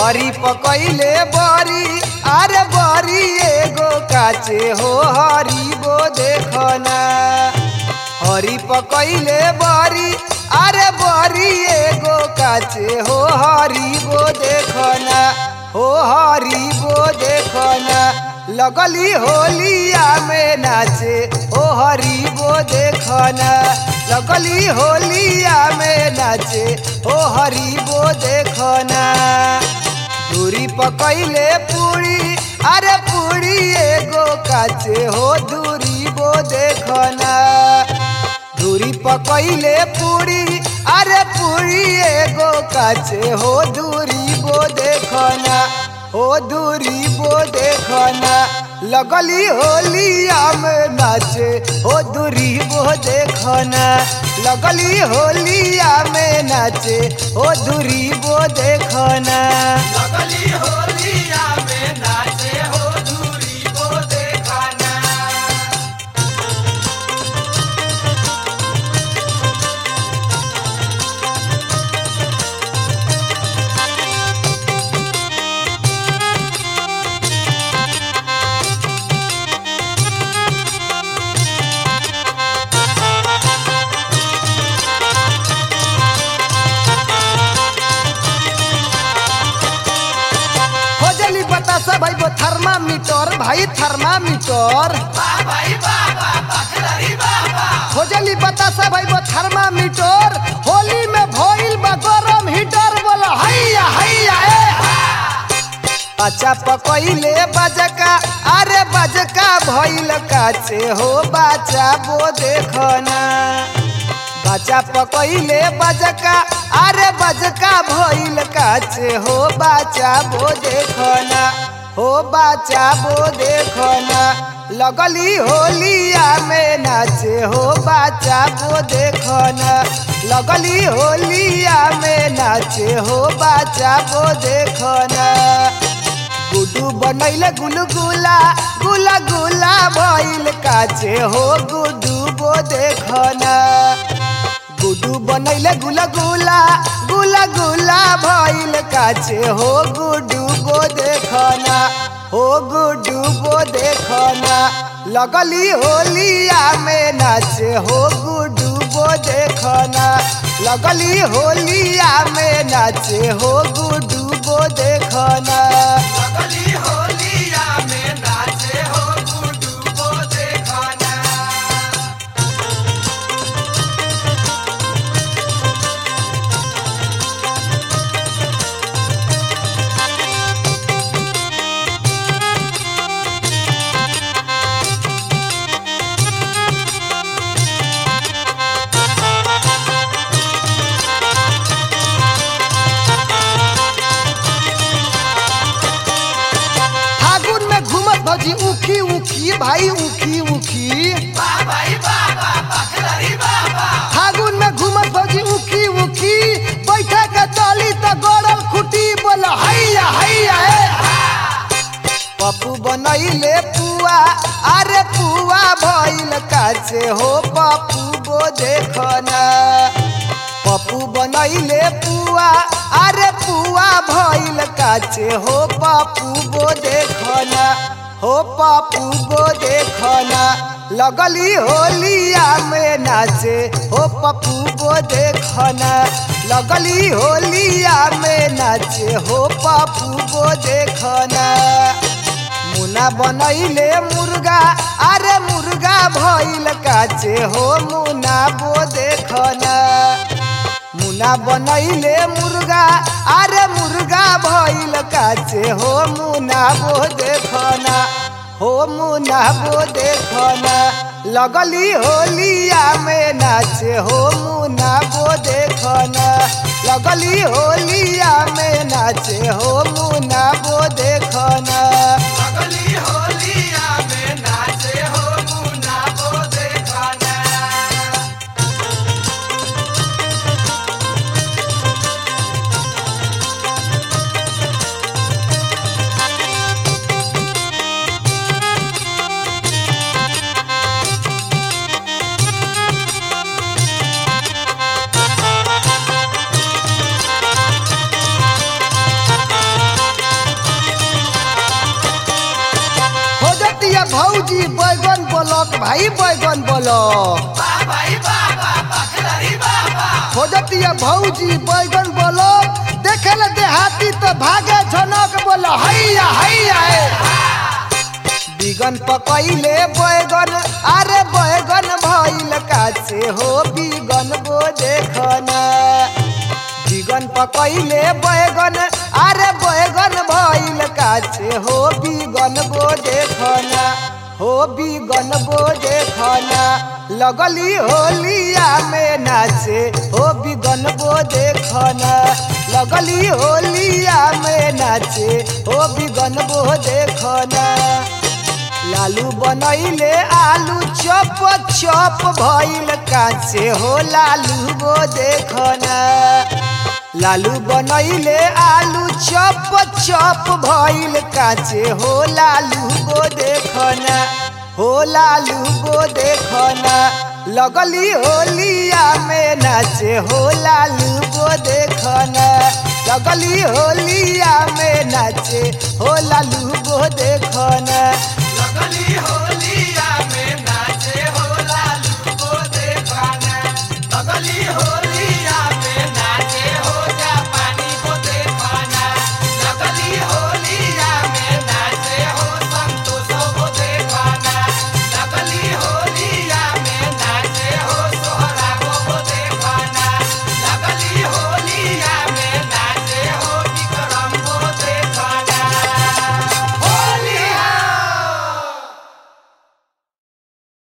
हरी पकैले बरी अरे बरी एगो काचे हो हरी बो देखना हरी पकैले बरी अरे बरी एगो काचे हो हरी बो देखना हो हरी बो देखना लगली होलिया में नाचे ओ हरी बो देखना लगली होलिया में नाचे ओ हरी बो देखना दूरी पकैले पूरी अरे पूरी एगो काचे हो दूरी बो देखना दूरी पकैले पूरी अरे पूरी एगो काचे हो दूरी बो देखना हो दूरी बो देखना लगली होलिया में नाचे हो दूरी बो देखना लगली होलिया में नाचे हो दूरी बो देखना लगली होलिया में नाचे हो दूरी को देखना खोजली बतासा भाई वो थर्मामीटर भाई थर्मामीटर वाह भाई बाबा बखलरी बाबा खोजली बतासा भाई वो थर्मामीटर होली में भइल बा गरम हीटर बोला हैया हैया ए अच्छा पकैले बजका अरे बजका भइल काचे हो बाचा बो देखना बच्चा पकैले बजका अरे बजका भइल काचे हो बाचा बो देखना हो बाचा बो देखना लगली होलिया में नाचे हो बाचा बो देखना लगली होलिया में नाचे हो बाचा बो देखना गुड्डू बनैले गुलगुला गुला गुला भइल काचे हो गुड्डू बो देखना गुड्डू बनैले गुला गुला गुला गुला भइल काचे हो गुड्डू बो देखना हो गुड्डू बो देखना लगली होलिया में नाचे हो गुड्डू बो देखना लगली होलिया में नाचे हो गुड्डू बो देखना लगली होलिया में नाचे हो गुड्डू को देखना फागुन में घूमत भौजी उखी उखी भाई उखी उखी वाह भाई बाबा बखलरी बाबा फागुन में घूमत भौजी उखी उखी बैठे के चली त गड़ल खुटी बोल हैया हैया ए पप्पू बनैले पुआ अरे पुआ भइल काचे हो पप्पू बो देखना पप्पू बनैले पुआ अरे पुआ भइल काचे हो पप्पू बो देखना हो पप्पू बो देखना लगली होलिया में नाचे हो पप्पू बो देखना लगली होलिया में नाचे हो पप्पू बो देखना मुना बनैले मुर्गा अरे मुर्गा भइल काचे हो मुना बो देखना मुना बनैले मुर्गा अरे मुर्गा भइल काचे हो मुना बो देखना हो मुना बो देखना लगली होलिया में नाचे हो मुना बो देखना लगली होलिया में नाचे हो मुना बो देखना लगली होलिया में नाचे हो मुन्ना को देखना फागुन ब्लॉक भाई बैगन ब्लॉक बाबा ई बाबा बखलरी बाबा खोजतिया भौजी बैगन ब्लॉक देखे देहाती तो भागे झनक बोलो हैया हैया हे। बिगन पकैले बैगन अरे बैगन भइल काছে हो बिगन बो देखना बिगन पकैले बैगन अरे बैगन भइल काছে हो बिगन बो देखना हो बिगन बो देखना लगली होलिया में नाचे हो बिगन बो देखना लगली होलिया में नाचे हो बिगन बो देखना लालू बनैले आलू चप चप भइल काचे हो लालू गो देखना लालू बनैले आलू चप चप भइल काचे हो लालू गो देखना हो लालू गो देखना लगली होलिया में नाचे हो लालू गो देखना लगली होलिया में नाचे हो लालू गो देखना लगली होली